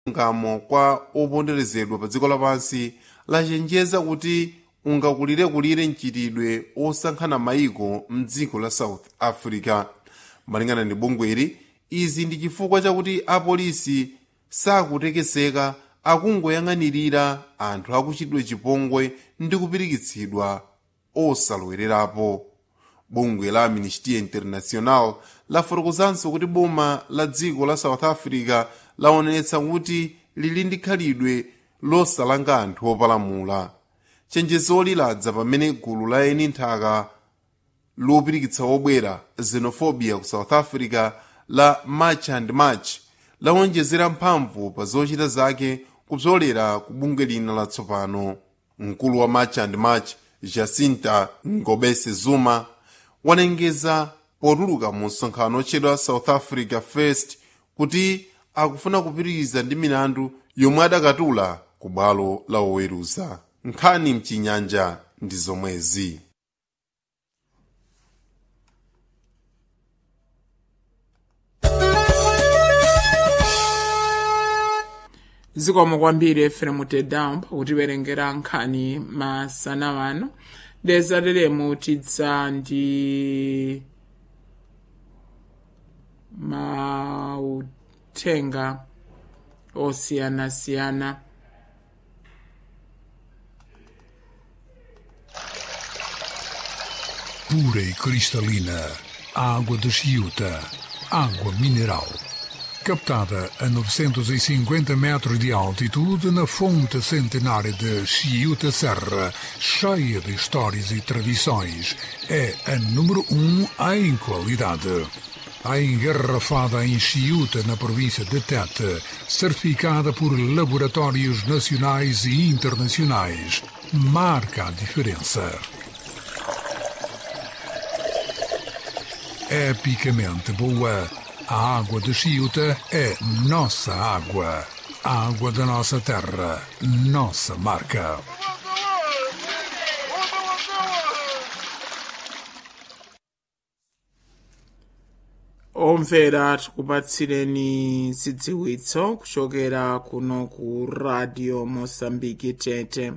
ngamo kwa oponderezedwa pa dziko lapansi lachenjeza kuti ungakulire-kulire mchitidwe osankhana mayiko mdziko la south africa malingana ndi bungweli izi ndi chifukwa chakuti apolisi sakutekeseka akungoyang'anirira anthu akuchitidwe chipongwe ndi kupirikitsidwa osalowererapo bungwe la amnistia international lafotokozanso kuti boma la dziko la south africa laonetsa kuti lili ndi khalidwe losalanga anthu opalamula chenjezoli ladza pamene gulu la eni nthaka lopirikitsa obwera xenophobia ku south africa la march and march lawonjezera mphamvu pa zochita zake kupsolera ku bungwe lina latsopano mkulu wa march and march jacinta ngobese zuma walengeza potuluka mu msonkhano otchedwa south africa first kuti akufuna kupitiriza ndi milandu yomwe adakatula ku bwalo la oweruza nkhani mchinyanja ndi zomwezi zikomo kwambiri efremu tedown pakutiwerengera nkhani masana wano dezateremu tidza ndi mauthenga osiyanasiyana pura e cristalina, a água de Chiuta, água mineral. Captada a 950 metros de altitude na fonte centenária de Chiuta Serra, cheia de histórias e tradições, é a número um em qualidade. A engarrafada em Chiuta, na província de Tete, certificada por laboratórios nacionais e internacionais, marca a diferença. epicamente boa. A água de Chiuta é nossa água. A água da nossa terra, nossa marca. omvera tikupatsireni zidziwitso kuchokera kuno ku radio mosambiki tete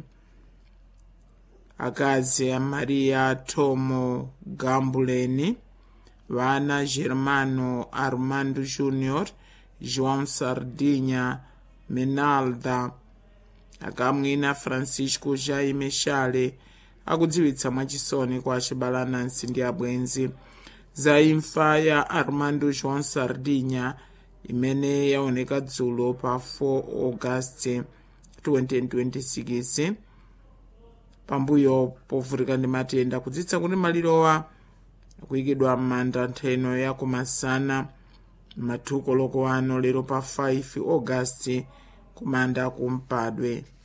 akazi a maria tomo gambuleni vana germano armando junior joão sardinha menalda akamwina francisco jaime shale akudziwitsa mwachisoni kwa acibalanansi ndi abwenzi za imfa ya armando joão sardinha imene yaoneka dzulo pa 4 august 2026 pambuyo povutika ndi matenda kudzitsa kuti malirowa akuyikidwa m'manda ntheno ya kumasana mathuko loko ano lero pa 5 august kumanda kumpadwe